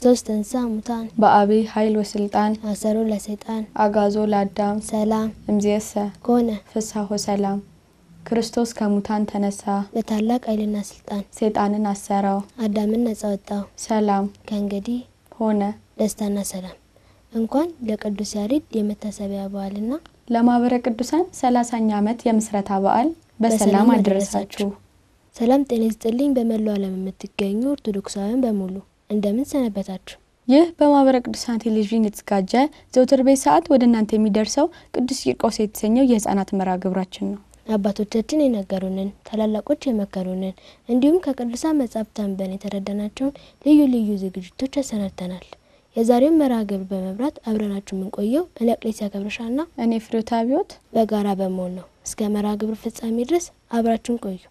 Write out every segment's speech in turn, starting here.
ክርስቶስ ተንሥአ እሙታን በአብይ ኃይል ወስልጣን አሰሮ ለሰይጣን አጋዞ ለአዳም ሰላም እምዝየሰ ኮነ ፍስሐ ወሰላም። ክርስቶስ ከሙታን ተነሳ፣ በታላቅ ኃይልና ስልጣን ሰይጣንን አሰረው፣ አዳምን ነጻ ወጣው። ሰላም ከእንግዲህ ሆነ። ደስታና ሰላም። እንኳን ለቅዱስ ያሬድ የመታሰቢያ በዓልና ለማህበረ ቅዱሳን ሰላሳኛ ዓመት የምስረታ በዓል በሰላም በሰላም አደረሳችሁ። ሰላም ጤና ይስጥልኝ። በመላው ዓለም የምትገኙ ኦርቶዶክሳውያን በሙሉ እንደምን ሰነበታችሁ? ይህ በማህበረ ቅዱሳን ቴሌቪዥን የተዘጋጀ ዘውትር ቤት ሰዓት ወደ እናንተ የሚደርሰው ቅዱስ ቂርቆስ የተሰኘው የህፃናት መርሃ ግብራችን ነው። አባቶቻችን የነገሩንን ታላላቆች የመከሩንን እንዲሁም ከቅዱሳን መጻሕፍት አንበን የተረዳናቸውን ልዩ ልዩ ዝግጅቶች አሰናድተናል። የዛሬውን መርሃ ግብር በመብራት አብረናችሁ የምንቆየው እኔ አቅሌሲያ ገብረሻና እኔ ፍሬዎት አብዮት በጋራ በመሆን ነው። እስከ መርሃ ግብር ፍጻሜ ድረስ አብራችሁን ቆዩ።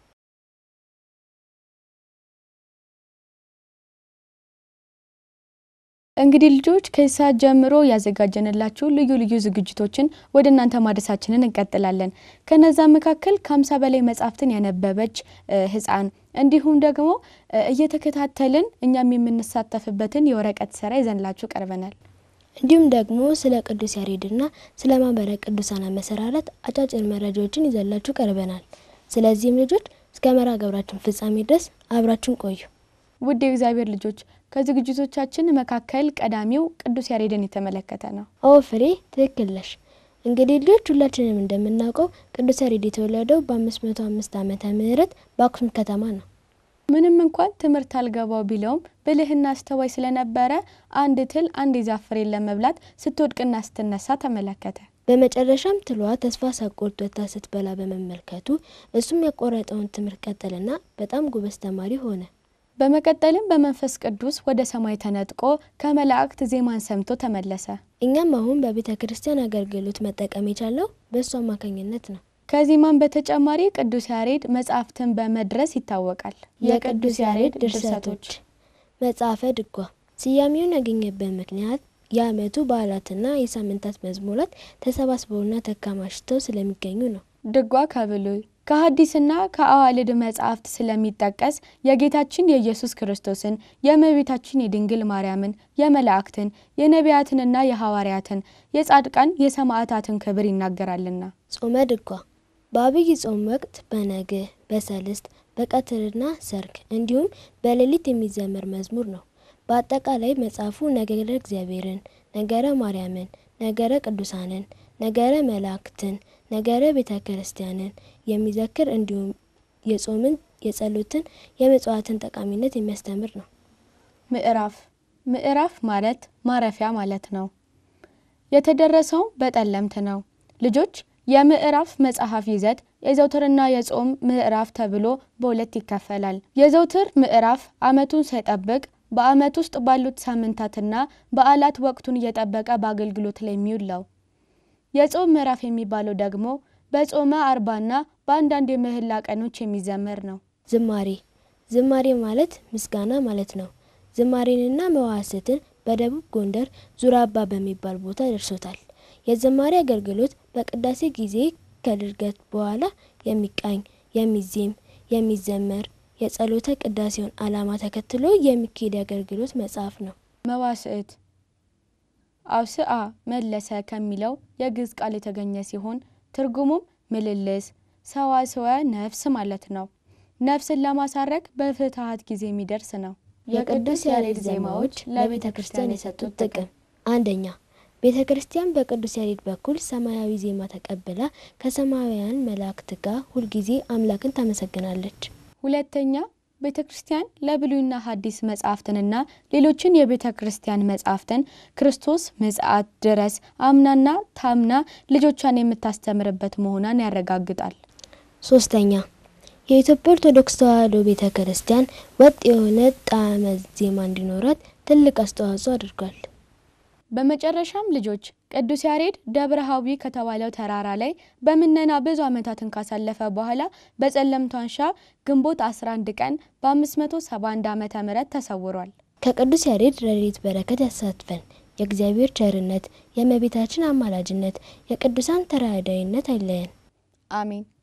እንግዲህ ልጆች ከዚህ ሰዓት ጀምሮ ያዘጋጀንላችሁ ልዩ ልዩ ዝግጅቶችን ወደ እናንተ ማድረሳችንን እንቀጥላለን። ከነዛ መካከል ከሀምሳ በላይ መጽሐፍትን ያነበበች እ ህፃን እንዲሁም ደግሞ እ እየተከታተልን እኛም የምንሳተፍበትን የወረቀት ስራ ይዘንላችሁ ቀርበናል። እንዲሁም ደግሞ ስለ ቅዱስ ያሬድና ስለ ማህበረ ቅዱሳን አመሰራረት አጫጭር መረጃዎችን ይዘላችሁ ቀርበናል። ስለዚህም ልጆች እስከ መርሃ ግብራችን ፍጻሜ ድረስ አብራችሁን ቆዩ። ውድ የእግዚአብሔር ልጆች ከዝግጅቶቻችን መካከል ቀዳሚው ቅዱስ ያሬድን የተመለከተ ነው። ኦ ፍሬ ትክክል ነሽ። እንግዲህ ልጆች ሁላችንም እንደምናውቀው ቅዱስ ያሬድ የተወለደው በአምስት መቶ አምስት ዓመተ ምህረት በአክሱም ከተማ ነው። ምንም እንኳን ትምህርት አልገባው ቢለውም ብልህና አስተዋይ ስለነበረ አንድ ትል አንድ የዛፍ ፍሬን ለመብላት ስትወድቅና ስትነሳ ተመለከተ። በመጨረሻም ትሏ ተስፋ ሳትቆርጥ ወጥታ ስትበላ በመመልከቱ እሱም ያቆረጠውን ትምህርት ቀጠልና በጣም ጎበዝ ተማሪ ሆነ። በመቀጠልም በመንፈስ ቅዱስ ወደ ሰማይ ተነጥቆ ከመላእክት ዜማን ሰምቶ ተመለሰ። እኛም አሁን በቤተ ክርስቲያን አገልግሎት መጠቀም የቻለው በእሱ አማካኝነት ነው። ከዜማም በተጨማሪ ቅዱስ ያሬድ መጽሐፍትን በመድረስ ይታወቃል። የቅዱስ ያሬድ ድርሰቶች መጽሐፈ ድጓ ስያሜውን ያገኘበት ምክንያት የዓመቱ በዓላትና የሳምንታት መዝሙራት ተሰባስበውና ተከማችተው ስለሚገኙ ነው። ድጓ ከብሉይ ከሐዲስና ከአዋልድ መጽሐፍት ስለሚጠቀስ የጌታችን የኢየሱስ ክርስቶስን የእመቤታችን የድንግል ማርያምን የመላእክትን የነቢያትንና የሐዋርያትን የጻድቃን የሰማዕታትን ክብር ይናገራልና። ጾመ ድጓ በአብይ ጾም ወቅት በነግህ በሰልስት በቀትርና ሰርክ እንዲሁም በሌሊት የሚዘመር መዝሙር ነው። በአጠቃላይ መጽሐፉ ነገረ እግዚአብሔርን፣ ነገረ ማርያምን፣ ነገረ ቅዱሳንን፣ ነገረ መላእክትን፣ ነገረ ቤተ ክርስቲያንን የሚዘክር እንዲሁም የጾምን፣ የጸሎትን፣ የመጽዋዕትን ጠቃሚነት የሚያስተምር ነው። ምዕራፍ ምዕራፍ ማለት ማረፊያ ማለት ነው። የተደረሰው በጠለምት ነው። ልጆች የምዕራፍ መጽሐፍ ይዘት የዘውትርና የጾም ምዕራፍ ተብሎ በሁለት ይከፈላል። የዘውትር ምዕራፍ ዓመቱን ሳይጠብቅ በዓመት ውስጥ ባሉት ሳምንታትና በዓላት ወቅቱን እየጠበቀ በአገልግሎት ላይ የሚውል ነው። የጾም ምዕራፍ የሚባለው ደግሞ በጾመ አርባና በአንዳንድ የምህላ ቀኖች የሚዘመር ነው። ዝማሬ ዝማሬ ማለት ምስጋና ማለት ነው። ዝማሬንና መዋስትን በደቡብ ጎንደር ዙራባ በሚባል ቦታ ደርሶታል። የዝማሬ አገልግሎት በቅዳሴ ጊዜ ከድርገት በኋላ የሚቃኝ፣ የሚዜም፣ የሚዘመር የጸሎተ ቅዳሴውን ዓላማ ተከትሎ የሚካሄድ የአገልግሎት መጽሐፍ ነው። መዋስዕት አውስአ መለሰ ከሚለው የግዕዝ ቃል የተገኘ ሲሆን ትርጉሙም ምልልስ፣ ሰዋስወ ነፍስ ማለት ነው። ነፍስን ለማሳረግ በፍትሐት ጊዜ የሚደርስ ነው። የቅዱስ ያሬድ ዜማዎች ለቤተ ክርስቲያን የሰጡት ጥቅም አንደኛ ቤተ ክርስቲያን በቅዱስ ያሬድ በኩል ሰማያዊ ዜማ ተቀብላ ከሰማያውያን መላእክት ጋር ሁልጊዜ አምላክን ታመሰግናለች። ሁለተኛ ቤተ ክርስቲያን ለብሉይና ሐዲስ መጻሕፍትንና ሌሎችን የቤተ ክርስቲያን መጻሕፍትን ክርስቶስ ምጽአት ድረስ አምናና ታምና ልጆቿን የምታስተምርበት መሆኗን ያረጋግጣል። ሶስተኛ የኢትዮጵያ ኦርቶዶክስ ተዋሕዶ ቤተ ክርስቲያን ወጥ የሆነ ጣዕመ ዜማ እንዲኖራት ትልቅ አስተዋጽኦ አድርጓል። በመጨረሻም ልጆች ቅዱስ ያሬድ ደብረ ሐዊ ከተባለው ተራራ ላይ በምነና ብዙ ዓመታትን ካሳለፈ በኋላ በጸለምት ዋሻ ግንቦት 11 ቀን በ571 ዓመተ ምህረት ተሰውሯል። ከቅዱስ ያሬድ ረድኤት በረከት ያሳትፈን። የእግዚአብሔር ቸርነት፣ የእመቤታችን አማላጅነት፣ የቅዱሳን ተራዳኢነት አይለየን። አሜን።